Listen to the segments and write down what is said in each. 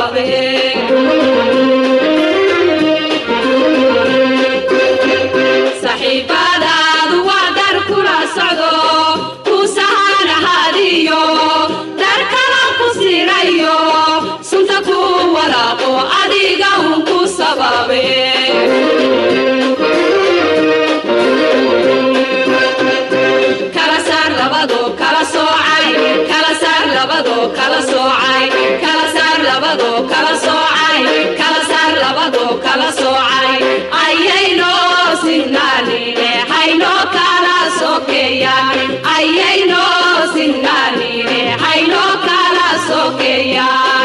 sababe saxiibadaadu waa dar kula socdo ku sahanahadiyo dar kala ku sirayo sunta ku walaaqo adiga un ku sababe kala saar labado kala soocay kala saar labado kala soocay kala saar labado kala soocay kala saar labado kala soocay ayayno sinnaanine hayno kala sokeeyaan ayayno sinnaanine hayno kala sokeeyaan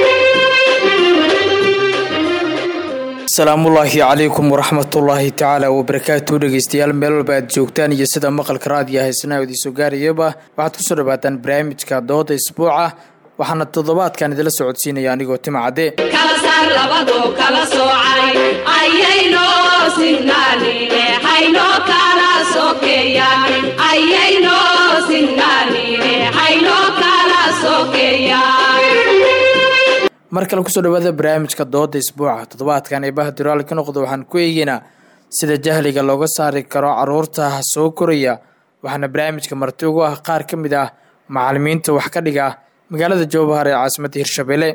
asalaamullaahi calaykum waraxmatullaahi tacaala wabarakaatu dhegeystayaal meel walba aad joogtaan iyo sida maqalka raadiyo haysana idiin soo gaarayaba waxaad kusoo dhawaataan barnaamijka dooda isbuuca waxaana toddobaadkan idila socodsiinaya anigoo tima cadde kala saar labado kala soocay ayayno sinnaanine hayno kala sokeeyaan ayayno sinnaanine hayno kala sokeeyaan mar kale kusoo dhawaada barnaamijka dooda isbuuca toddobaadkan eebaha duraal ka noqda waxaan ku eegeynaa sida jahliga looga saari karo caruurta soo koraya waxaana barnaamijka marti ugu ah qaar ka mid ah macalimiinta wax ka dhiga magaalada jowbahar ee caasimadda hirshabelle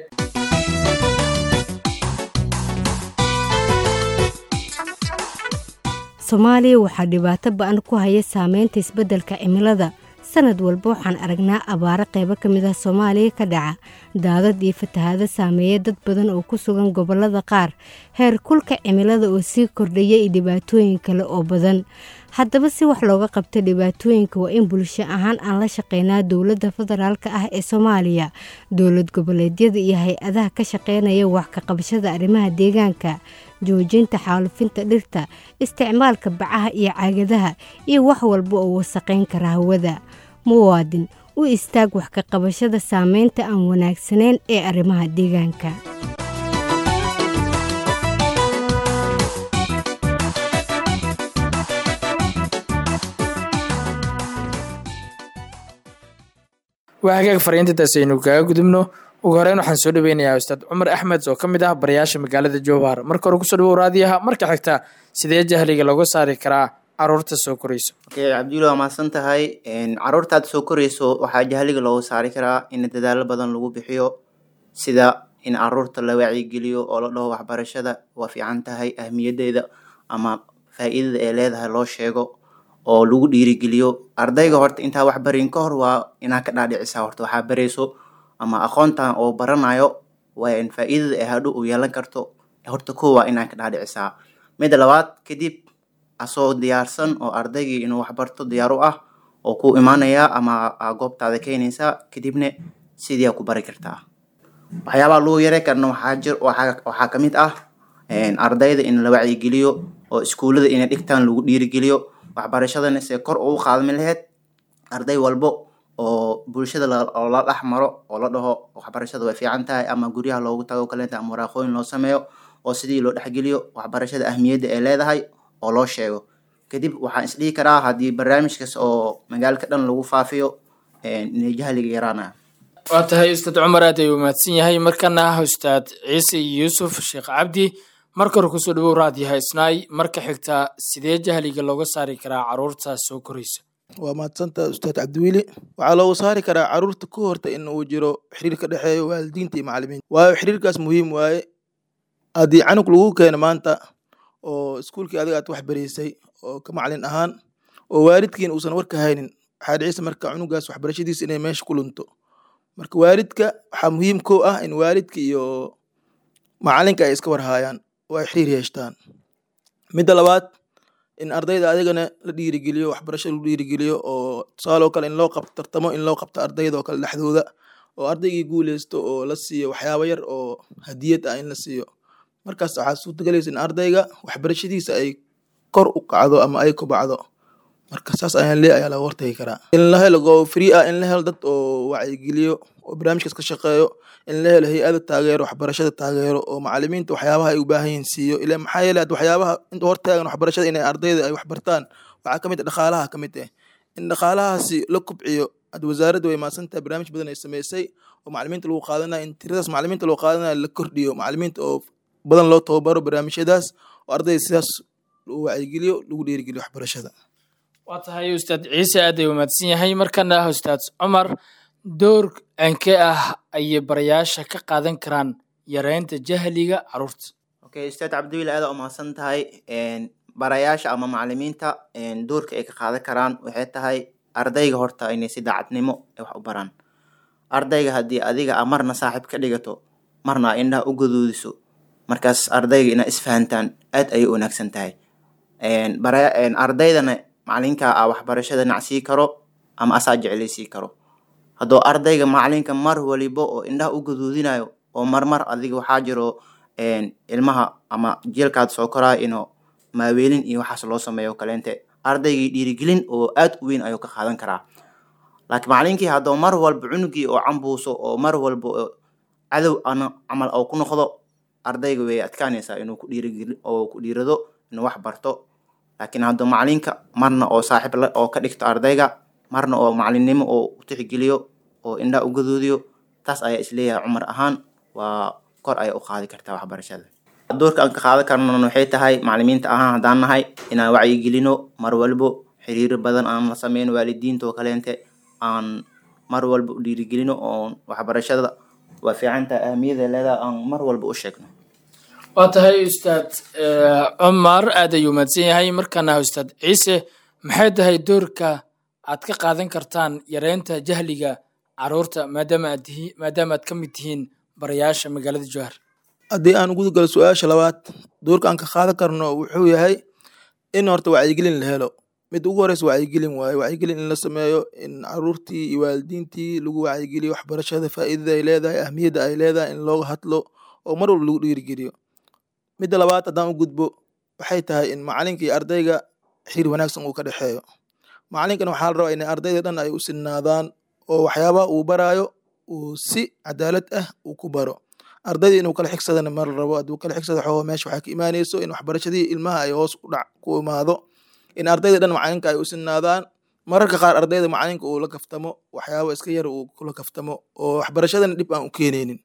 soomaaliya waxaa dhibaato ba-an ku haya saameynta isbeddelka cimilada sanad walba waxaan aragnaa abaaro qaybo ka mid ah soomaaliya ka dhaca daadad iyo fatahaado saameeya dad badan oo ku sugan gobollada qaar heer kulka cimilada oo sii kordhaya iyo dhibaatooyin kale oo badan haddaba si wax looga qabto dhibaatooyinka waa in bulsho ahaan aan la shaqeynaa dowladda federaalka ah ee soomaaliya dowlad goboleedyada iyo hay-adaha ka shaqeynaya wax ka qabashada arrimaha deegaanka joojinta xaalufinta dhirta isticmaalka bacaha iyo caagadaha iyo wax walba oo wasaqayn kara hawada muwaadin u istaag wax ka qabashada saameynta aan wanaagsanayn ee arrimaha deegaanka waa hagaag fariintintaas aynu kaga gudubno ugu horeyn waxaan soo dhaweynayaa ustaad cumar axmed oo ka mid ah barayaasha magaalada jowhar marka hore kusoo dhawow raadiyaha marka xigta sidee jahliga looga saari karaa caruurta soo korayso okay cabdulli waa mahadsan tahay caruurtaad soo korayso waxaa jahliga looga saari karaa in dadaalo badan lagu bixiyo sida in caruurta la wacyigeliyo oo la dhaho waxbarashada waa fiican tahay ahmiyadeeda ama faa-iidada ay leedahay loo sheego oo lagu dhiirigeliyo ardayga horta intaa wax barin ka hor waa inaa ka dhaadhicisaa horta waxaa barayso ama aqoontan oo baranayo waa in faa-iidada ay hadho u yeelan karto horta ko waa inaa ka dhaadhicisaa midda labaad kadib asoo diyaarsan oo ardaygii inuu waxbarto diyaar u ah oo ku imaanaya ama goobtaada keenaysaa kadibna sidii ku bari kartaa waxyaabaha lagu yare karna waxaa jir waxaa kamid ah ardayda in la wacyigeliyo oo iskuullada inay dhigtaan lagu dhiirigeliyo waxbarashadana se kor ugu qaadmi laheyd arday walbo oo bulshada oo la dhex maro oo la dhaho waxbarashada way fiican tahay ama guryaha loogu tago kaleeta ama waraaqooyin loo sameeyo oo sidii loo dhexgeliyo waxbarashada ahmiyadda ay leedahay oo loo sheego kadib waxaan isdhihi karaa haddii barnaamijkaas oo magaalka dhan lagu faafiyo inay jahliga yaraanaya waa tahay ustaad cumar aad ayuu mahadsan yahay markana ah ustaad ciise yuusuf sheekh cabdi marka hore kusoo dhawow raadiyaha isnaay marka xigta sidee jahliga looga saari karaa caruurta soo koraysa waa mahadsanta ustaad cabdiweli waxaa loogu saari karaa caruurta ka horta in uu jiro xiriir ka dhexeeyo waalidiinta iyo macalimiinta waayo xiriirkaas muhiim waaye haddii canug lagu keeno maanta oo iskuulkii adiga aad wax baraysay oo ka macalin ahaan oo waalidkiina uusan warka haynin waxaa dhicisa marka cunugaas waxbarashadiisa inay meesha ku lunto marka waalidka waxaa muhiim ko ah in waalidka iyo macalinka ay iska warhaayaan oo ay xiriir yeeshtaan midda labaad in ardayda adigana la dhiirigeliyo waxbarasho lagu dhiirigeliyo oo tusaale oo kale in loo qabto tartamo in loo qabto ardayda oo kale dhexdooda oo ardaygii guuleysto oo la siiyo waxyaabo yar oo hadiyad ah in la siiyo markaas waxaa suurtagelaysa in ardayga waxbarashadiisa ay kor u kacdo ama ay kobacdo marka saas ayaan lee ayaa laga hortagi karaa in la helo go free ah in la helo dad oo wacyigeliyo oo barnaamijkaas ka shaqeeyo in la helo hay-ada taageero waxbarashada taageero oo macalimiinta waxyaabaha ay u baahan yihiin siiyo ila maxaa yeele had waxyaabaha inta hortaagan waxbarashada inay ardayda ay waxbartaan waxaa kamid ah dhaqaalaha kamid ah in dhaqaalahaasi la kubciyo hadda wasaaradda way maasantahay barnaamij badan ay sameysay oo macalimiinta lagu qaadanayo in tiradaas macalimiinta lagu qaadanayo la kordhiyo macalimiinta oo badan loo tababaro barnaamijyadaas oo ardayda sidaas loo wacyigeliyo lagu dhiirigeliyo waxbarashada waa tahay ustaad ciise aad ay umaadsan yahay markana ah ustaad cumar door ankee ah ayay barayaasha ka qaadan karaan yareynta jahliga caruurta okay ustaad cabdiwiil aada umahadsan tahay barayaasha ama macalimiinta doorka ay ka qaadan karaan waxay tahay ardayga horta inay si daacadnimo ay wax u baraan ardayga haddii adiga a marna saaxiib ka dhigato marna a indhaha u gaduudiso markaas ardayga inaa isfahantaan aad ayay u wanaagsan tahay ardaydana macalinka a waxbarashada nacsii karo ama asaa jeclaysii karo hadduu ardayga macalinka mar walibo oo indhaha u gaduudinayo oo marmar adiga waxaa jiro ilmaha ama jielkaad soo koraayo inuu maaweelin iyo waxaas loo sameeyo kaleente ardaygii dhiirigelin oo aad u weyn ayuu ka qaadan karaa laakiin macalinkii hadduu mar walba cunugii oo cambuuso oo mar walba cadow ana camal oo ku noqdo ardayga way adkaanaysaa inuu ku dhiirigeli oo ku dhiirado inuu wax barto laakiin hadduu macalinka marna oo saaxiib la oo ka dhigto ardayga marna oo macalinnimo oo u tixgeliyo oo indhaha u gaduudiyo taas ayaa isleeyahay cumar ahaan waa kor ayay u qaadi kartaa waxbarashada doorka aan ka qaadan karnan waxay tahay macalimiinta ahaan haddaan nahay inaan wacyigelino mar walbo xiriiro badan aan la sameyn waalidiinta oo kaleente aan mar walba u dhiirigelino oo waxbarashada waa fiicantaha ahamiyada leedaha aan mar walba u sheegno waa tahay ustaad cumar aad ayuu mahadsan yahay markaana ah ustaad ciise maxay tahay doorka aad ka qaadan kartaan yareynta jahliga caruurta maadaama aad tihi maadaama aad ka mid tihiin barayaasha magaalada jowhar haddii aan guda galo su-aasha labaad doorka aan ka qaadan karno wuxuu yahay in horta wacyigelin la helo mid ugu horeysa wacyigelin waaye wacyigelin in la sameeyo in caruurtii iyo waalidiintii lagu wacyigeliyo waxbarashada faa'iidada ay leedahay ahmiyadda ay leedahay in looga hadlo oo mar walba lagu dhiirigeliyo midda labaad haddaan u gudbo waxay tahay in macalinka iyo ardayga xiriir wanaagsan uu ka dhexeeyo macalinkan waxaa la rabaa in ardayda dhan ay u sinnaadaan oo waxyaabaha uu baraayo uu si cadaalad ah uu ku baro ardayda inuu kala xigsadana mar rabo hadduu kala xigsada xoogo meesha waxaa ka imaanayso in waxbarashadii ilmaha ay hoos u dhac ku imaado in ardayda dhan macalinka ay u sinnaadaan mararka qaar ardayda macalinka uu la kaftamo waxyaaba iska yar uu kula kaftamo oo waxbarashadana dhib aan u keenaynin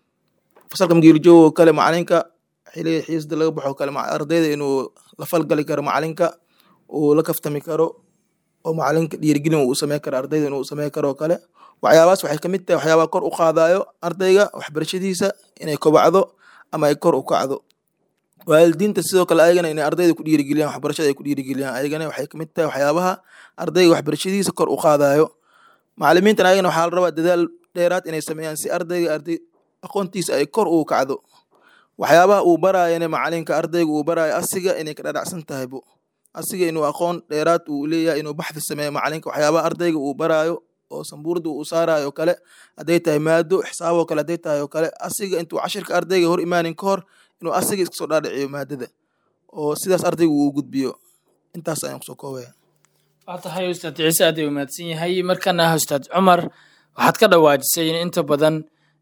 fasalka magiirjoogo oo kale macalinka xiliga xiisda laga baxo kale ardayda inuu la falgali karo macalinka uu la kaftami karo oo macalinka dhiirigelin uu samey karo ardayda inuu samey karo oo kale waxyaabahaas waxay kamid tahay waxyaabaha kor u qaadayo ardayga waxbarashadiisa inay kobacdo ama ay kor u kacdo waalidiinta sidoo kale ayagana inay ardayda ku dhiirigeliyaan waxbarashada ay ku dhiirigeliyaan ayagana waxay kamid tahay waxyaabaha ardayga waxbarashadiisa kor u qaadayo macalimiintan ayagana waxaa la rabaa dadaal dheeraad inay sameeyaan si ardayga arday aqoontiisa ay kor u kacdo waxyaabaha uu baraayana macalinka ardayga uu baraayo asiga inay ka dhadhacsan tahay bu asiga inuu aqoon dheeraad uu leeyahay inuu baxdi sameeyo macalinka waxyaabaha ardayga uu baraayo oo sambuurda uu saarayo oo kale hadday tahay maado xisaab oo kale hadday tahay oo kale asiga intuu cashirka ardayga hor imaanin ka hor inuu asiga iska soo dhaadhiciyo maadada oo sidaas ardayga uu gudbiyo intaas ayaan kusoo koobaya waa tahay ustaad ciise aad ay umaadsan yahay markana ah ustaad cumar waxaad ka dhawaajisay in inta badan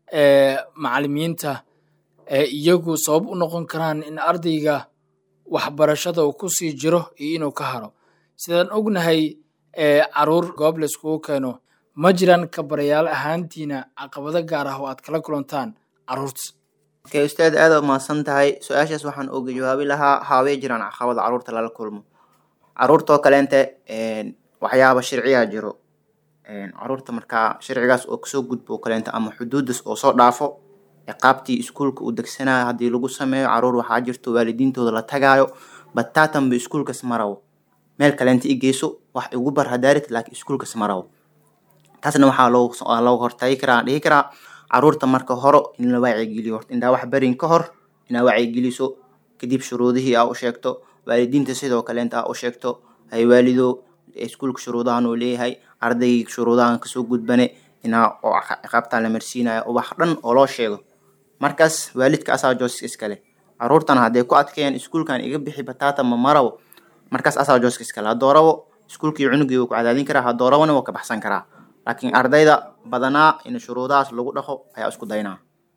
macalimiinta iyagu sabab u noqon karaan in ardayga waxbarashada uu kusii jiro iyo inuu ka haro sidaan ognahay caruur goob layskugu keeno ma jiraan kabarayaal ahaantiina caqabado gaar ah oo aad kala kulantaan caruurta okay ustaad aada umahadsan tahay su-aashaas waxaan oga jawaabi lahaa haawee jiraan caqabada caruurta lala kulmo caruurtoo kaleente waxyaaba sharciyaa jiro caruurta markaa sharcigaas oo kasoo gudbo oo kaleente ama xuduudas oo soo dhaafo ciqaabtii iskuulka uu degsanayo haddii lagu sameeyo caruur waxaa jirto waalidiintooda la tagaayo bataatanba iskuulkas marawo meel kaleenta i geyso wax igu bar hadaarit laakiin iskuulkas marawo taasna waxaa looga hortagi karaa dhihi karaa caruurta marka horo in la wacyigeliyo horta indaa wax barin ka hor inaa wacyigeliso kadib shuruudihii aa u sheegto waalidiinta sidoo kaleenta aa u sheegto hay waalido iskuulka shuruudahan uu leeyahay ardaygii shuruudahan kasoo gudbane inaa oo ciqaabtaan la marsiinayo oo wax dhan oo loo sheego markaas waalidka asaa jooska iskale caruurtana hadday ku adkeeyaan iskuulkan iga bixi bataata ma marawo markaas asaa jooska iskale haddoo rabo iskuulkii cunugii wuu ku cadaadin karaa haddoo rabona wuu ka baxsan karaa laakiin ardayda badanaa in shuruudahaas lagu dhaqo ayaa isku daynaa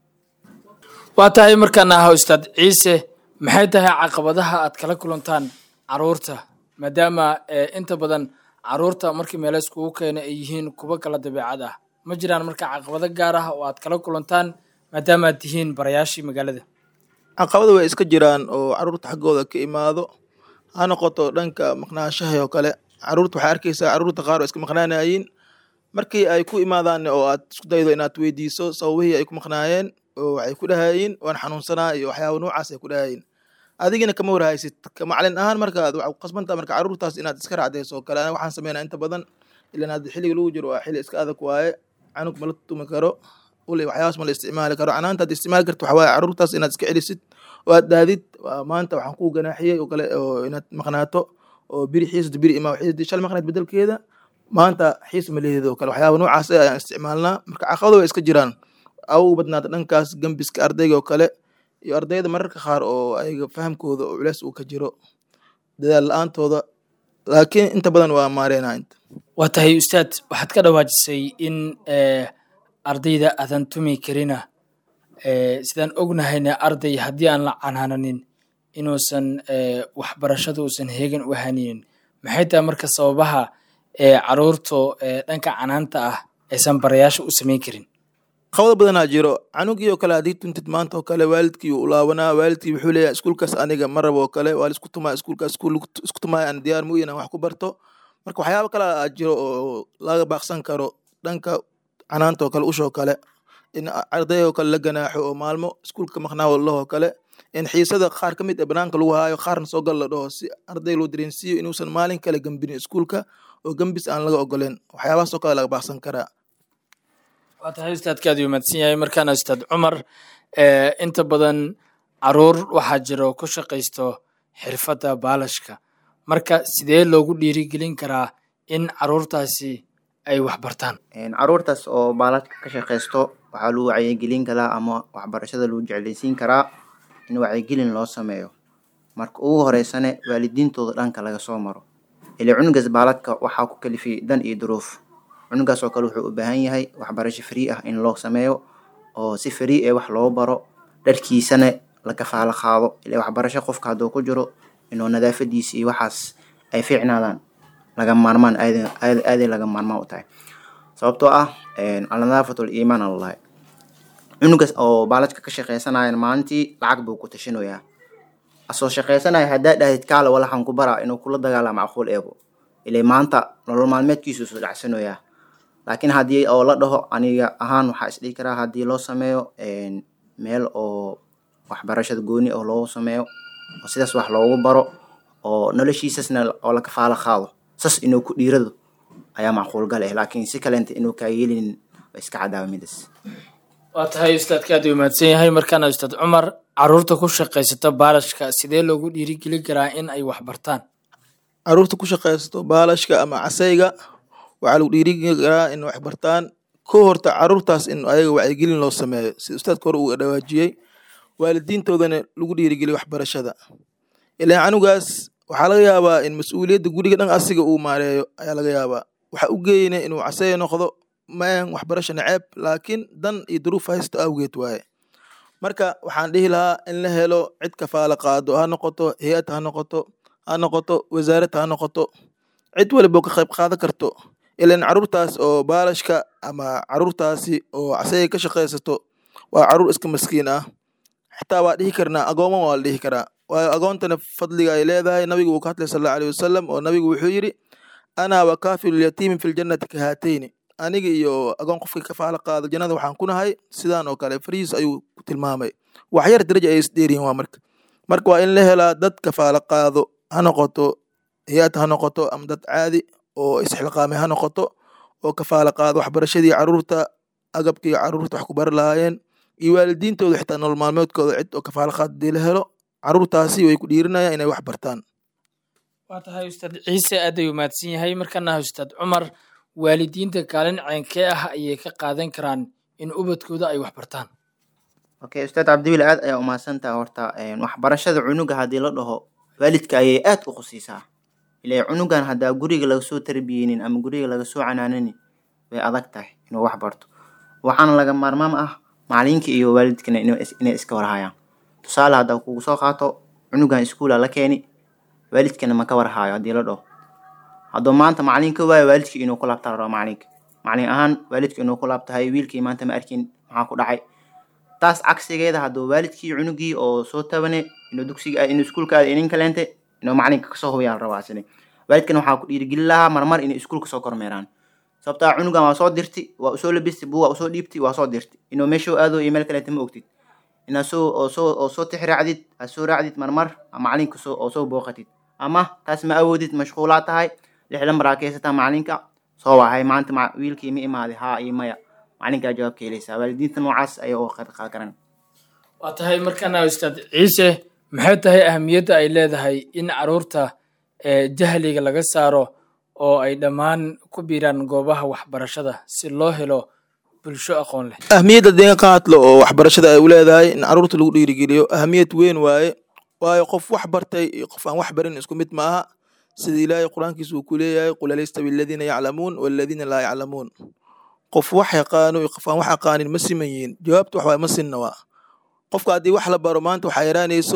waa tahay markaana ah ustaad ciise maxay tahay caqabadaha aad kala kulantaan caruurta maadaama inta badan caruurta markii meelo iskugu keena ay yihiin kuwo kala dabeecad ah ma jiraan marka caqabado gaar ah oo aad kala kulantaan maadaama aad tihiin barayaashii magaalada caqabada way iska jiraan oo caruurta xaggooda ka imaado ha noqoto dhanka maqnaanshaha oo kale caruurta waxaa arkeysaa caruurta qaar oo iska maqnaanayiin markii ay ku imaadaan oo aad isku daydo inaad weydiiso sababihii ay ku maqnaayeen oo waxay ku dhahayiin waan xanuunsanaa iyo waxyaaba noocaas ay ku dhahayiin adigina kama warhaysid ka macalin ahaan markaad waxaa ku qasbantaa marka caruurtaas inaad iska raacdayso oo kale aniga waxaan sameynaa inta badan ilan hadda xilliga lagu jiro waa xilli iska adag waaye canug ma la tumi karo ule waxyaabaas ma la isticmaali karo canaanta aad isticmaali karto waxaa waaye caruurtaas inaad iska celisid oo aad daadid waa maanta waxaan kuu ganaaxiyey oo kale oo inaad maqnaato oo biri xiisda biri imaa xiisdii shal maqnayd bedelkeeda maanta xiis maleheeda oo kale waxyaaba noocaas ah ayaan isticmaalnaa marka caqabado way iska jiraan au badnaata dhankaas gembiska ardayga oo kale iyo ardayda mararka qaar oo ayaga fahamkooda oo culeys uu ka jiro dadaal la-aantooda laakiin inta badan waa maareynaa inta waa tahay ustaad waxaad ka dhawaajisay in ardayda aadan tumi karina sidaan ognahayna arday haddii aan la canaananin inuusan waxbarashada uusan heegan u ahaninin maxay tahay marka sababaha caruurta dhanka canaanta ah aysan barayaasha u samayn karin qabado badanaa jiro canugii oo kale haddii tuntid maanta oo kale waalidkii uu laabanaa waalidkii wuxuu leeyahay iskuulkaas aniga ma rabo oo kale waa la isku tumaa iskuulkaas iskuul isku tumaaya aan diyaar mu inaan wax ku barto marka waxyaaba kale aa jiro oo laga baaqsan karo dhanka canaanta oo kale ushoo kale in arday oo kale la ganaaxo oo maalmo iskuulka maqnaa walahoo kale in xiisada qaar ka mid ee banaanka lagu haayo qaarna soo gal la dhaho si arday loo dareensiiyo inuusan maalin kale gambinin iskuulka oo gambis aan laga ogoleen waxyaabahaas oo kale laga baaqsan karaa waa tahay ustaadka aad umaadsan yahay markaana ustaad cumar inta badan caruur waxaa jiro ku shaqaysto xirfadda baalashka marka sidee loogu dhiirigelin karaa in caruurtaasi ay wax bartaan caruurtaas oo baaladka ka shaqaysto waxaa lagu wacyigelin karaa ama waxbarashada lagu jeclaysiin karaa in wacyigelin loo sameeyo marka ugu horeysane waalidiintooda dhanka laga soo maro ile cunugaas baaladka waxaa ku kalifiyay dan iyo duruuf cunugaas oo kale wuxuu u baahan yahay waxbarasho free ah in loo sameeyo oo si free ee wax loo baro dharkiisana la kafaalo qaado ile waxbarasho qofka hadduu ku jiro inuu nadaafadiisa iyo waxaas ay fiicnaadaan laga maarmaan aaday laga maarmaan u tahay sababtoo ah alnadaafatul iimaan allahi cunugaas oo baaladka ka shaqeysanayan maalintii lacag buu ku tashinayaa asoo shaqeysanaya haddaa dhahdid kaale walaxan ku baraa inuu kula dagaalama aquul eego ile maanta nolol maalmeedkiisu soo dhacsanoyaa laakiin haddii oo la dhaho aniga ahaan waxaa isdhihi karaa haddii loo sameeyo meel oo waxbarashada gooni oo loogu sameeyo oo sidaas wax loogu baro oo noloshiisasna oo la kafaalo qaado sas inuu ku dhiirado ayaa macquul gal eh laakiin si kaleenta inuu kaa yeelinin waa iska cadaawa midaas waa tahay ustaadka aad u mahadsan yahay markaana ustaad cumar caruurta ku shaqaysata baalashka sidee loogu dhiirigelin karaa in ay wax bartaan caruurta ku shaqaysto baalashka ama casayga waxaa lagu dhiirigeli karaa in wax bartaan ko horta caruurtaas in ayaga wacyigelin loo sameeyo sida ustaadka hore uu dhawaajiyey waalidiintoodana lagu dhiirigeliyo waxbarashada ilaan canugaas waxaa laga yaabaa in mas-uuliyadda guriga dhan asiga uu maareeyo ayaa laga yaabaa waxa u geeyna inuu casaya noqdo maan waxbarasho naceeb laakiin dan iyo duruuf haysto awgeed waaye marka waxaan dhihi lahaa in la helo cid kafaala qaado ha noqoto hay-ad ha noqoto ha noqoto wasaarad ha noqoto cid waliba ka qayb qaadan karto ilan caruurtaas oo baalashka ama caruurtaasi oo casayga ka shaqaysato waa caruur iska maskiin ah xitaa waa dhihi karnaa agooma waa la dhihi karaa waayo agoontana fadliga ay leedahay nabigu wuu ka hadlay sal allahu alayhi wasalam oo nabigu wuxuu yidhi ana wa kaafilu lyatiimi fi ljannati kahaatayni aniga iyo agoon qofkii kafaala qaado jannada waxaan ku nahay sidaan oo kale fariis ayuu ku tilmaamay waxyar daraja ay isdheeriyin waa marka marka waa in la helaa dad kafaala qaado ha noqoto hay-ad ha noqoto ama dad caadi oo isxilqaamay ha noqoto oo kafaala qaado waxbarashadii caruurta agabkii caruurta wax ku bari lahaayeen iyo waalidiintooda xitaa nolol maalmeedkooda cid oo kafaala qaad hadii la helo caruurtaasi way ku dhiirinayaan inay wax bartaan waa tahay ustaad ciise aad ay umaadsan yahay markana ustaad cumar waalidiinta kaalin ceenkee ah ayay ka qaadan karaan in ubadkooda ay wax bartaan okay ustaad cabdiwili aad ayaa umahadsantaha horta waxbarashada cunuga haddii la dhaho waalidka ayay aad u khusiisaa ile cunugan haddaa guriga laga soo tarbiyeynin ama guriga laga soo canaananin way adag tahay inuu wax barto waxaana laga maarmaam ah macalinka iyo waalidkana inay iska warhayaan tusaale haddaa kugu soo qaato cunugan iskuula la keeni waalidkana ma ka warhaayo haddii la dhaho hadduu maanta macalin ka waayo waalidkii inuu ku laabta la rabaa macalinka macalin ahaan waalidka inuu ku laabtahay wiilkii maanta ma arkin maxaa ku dhacay taas cagsigeeda hadduu waalidkii cunugii oo soo tabane inuu dugsiga inuu iskuulka aada inin kaleente inuu macalinka kasoo hubiyaa la rabaa asini waalidkan waxaa ku dhiirigelin lahaa marmar inay iskuulka soo kormeeraan sababtaa cunugan waa soo dirti waa usoo labisti buu waa usoo dhiibti waa soo dirti inuu meeshuu aado iyo meel kaleente ma ogtid inaa soo oo soo oo soo tix raacdid aad soo raacdid marmar macalinka soo oo soo booqatid ama taas ma awoodid mashquulaa tahay lixdan maraa ka haysataa macalinka soo wahay maanta ma- wiilkii ma imaaday haa iyo maya macalinkaa jawaab ka helaysaa waalidiinta noocaas ayaa uga qayb qaadan karaan waa tahay markaana ustaad ciise maxay tahay ahamiyadda ay leedahay in caruurta ee jahliga laga saaro oo ay dhammaan ku biiraan goobaha waxbarashada si loo helo bulsho aqoon leh ahmiyadda deen qaadlo oo waxbarashada ay u leedahay in caruurta lagu dhiirigeliyo ahmiyad weyn waaye waayo qof wax bartay iyo qof aan wax barin isku mid maaha sida ilaahay qur-aankiisa uu ku leeyahay qul alaystawi aladiina yaclamuun waladiina laa yaclamuun qof wax yaqaano iyo qof aan wax aqaanin ma siman yihiin jawaabta wax waay ma sinna waa qofka haddii wax la baro maanta waxaa yaraanayso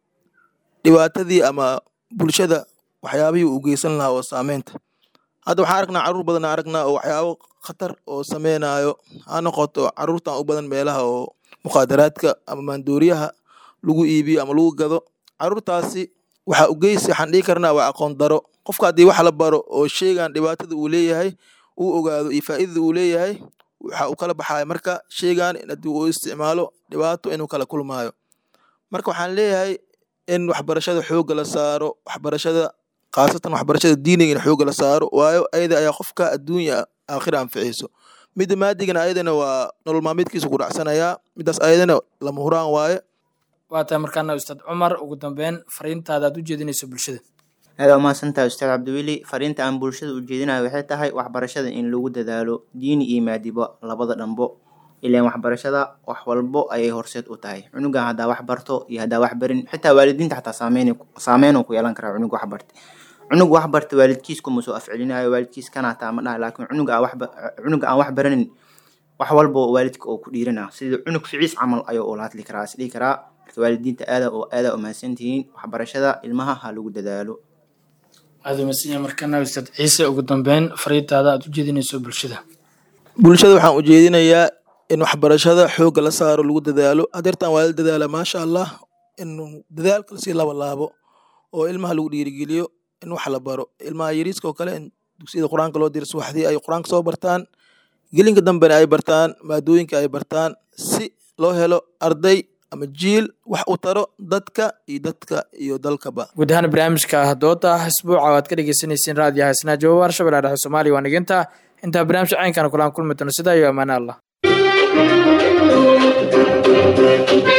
dhibaatadii ama bulshada waxyaabihii uu geysan lahaa oo saameynta hadda waxaan aragnaa caruur badan aan aragnaa oo waxyaabo khatar oo sameynayo ha noqoto caruurtan u badan meelaha oo mukhaadaraadka ama maandooriyaha lagu iibiyo ama lagu gado caruurtaasi waxaa u geysi waxaan dhihi karnaa waa aqoon daro qofka haddii wax la baro oo sheygan dhibaatada uu leeyahay uu ogaado iyo faa'iidada uu leeyahay waxa uu kala baxaya marka sheygan in haddii uu isticmaalo dhibaato inuu kala kulmaayo marka waxaan leeyahay in waxbarashada xoogga la saaro waxbarashada khaasatan waxbarashada diiniga in xoogga la saaro waayo ayada ayaa qofka adduunya aakhira anficayso midda maadigana ayadana waa nolol maalmeedkiisa ku dhacsanayaa midaas ayadana lama huraan waaye waa tahay markaana ustaad cumar ugu dambeyn fariintaada aad u jeedinayso bulshada aada umahadsantahay ustaad cabdiweli fariinta aan bulshada u jeedinayo waxay tahay waxbarashada in lagu dadaalo diini iyo maadiba labada dhanbo ilaan waxbarashada wax walbo ayay horseed u tahay cunugan haddaa wax barto iyo haddaa wax barin xitaa waalidiinta xataa saameyn saameynuu ku yeelan karaa cunug wax bartay cunug wax barta waalidkiis kuma soo afcelinayo waalidkiis kana hataa ma dhaha laakiin cunuga aan waxba cunuga aan wax baranin wax walba oo waalidka oo ku dhiirana sida cunug ficiis camal ayuu ula hadli karaa is dhihi karaa marka waalidiinta aada oo aada umahadsantihiin waxbarashada ilmaha ha lagu dadaalo aada umadsanya markaana ustaad ciise ugu dambeyn fariintaada aad u jeedinayso bulshada bulshada waxaan u jeedinayaa in waxbarashada xoogga la saaro lagu dadaalo adeertan waa la dadaala maasha allah in dadaalka lasii laba laabo oo ilmaha lagu dhiirigeliyo in wax la baro ilmaha yariiska oo kale in dugsiyada qur-aanka loo diro subaxdii ay qur-aanka soo bartaan gelinka dambena ay bartaan maadooyinka ay bartaan si loo helo arday ama jiil wax u taro dadka iyo dadka iyo dalkaba guud ahaan barnaamijka dooda isbuuca waad ka dhegeysaneyseen raadiyo haysnaa jawaab arshabelle dhexe soomaaliya waa niginta intaa barnaamij caynkana kulaan kulmi doono sidaa iyo amaane allah